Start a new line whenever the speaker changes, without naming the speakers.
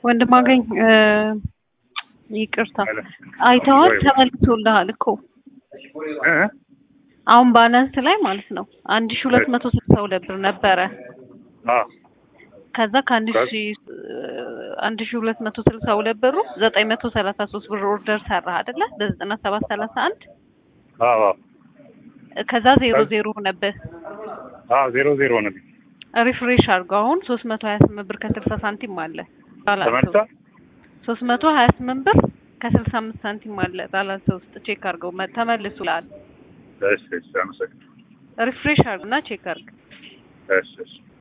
ወንድም አገኝ ይቅርታ አይተዋል ተመልሶልሃል እኮ
እ
አሁን ባላንስ ላይ ማለት ነው አንድ ሺ ሁለት መቶ ስልሳ ሁለት ብር ነበረ
አ
ከዛ ከአንድ ሺ አንድ ሺ ሁለት መቶ ስልሳ ሁለት ብሩ ዘጠኝ መቶ ሰላሳ ሶስት ብር ኦርደር ሰራህ አይደለ በዘጠና ሰባት ሰላሳ አንድ
አዎ
ከዛ ዜሮ ዜሮ ነበር
አዎ ዜሮ ዜሮ ነው
ሪፍሬሽ አድርገው አሁን ሶስት መቶ ሀያ ስምንት ብር ከስልሳ ሳንቲም አለ
ተመልሳ
ሶስት መቶ ሀያ ስምንት ብር ከስልሳ አምስት ሳንቲም አለ ባላንስ ውስጥ ቼክ አድርገው መ- ተመልሶልሃል
እሺ እሺ አመሰግናለሁ
ሪፍሬሽ አድርግና ቼክ አድርግ
እሺ እሺ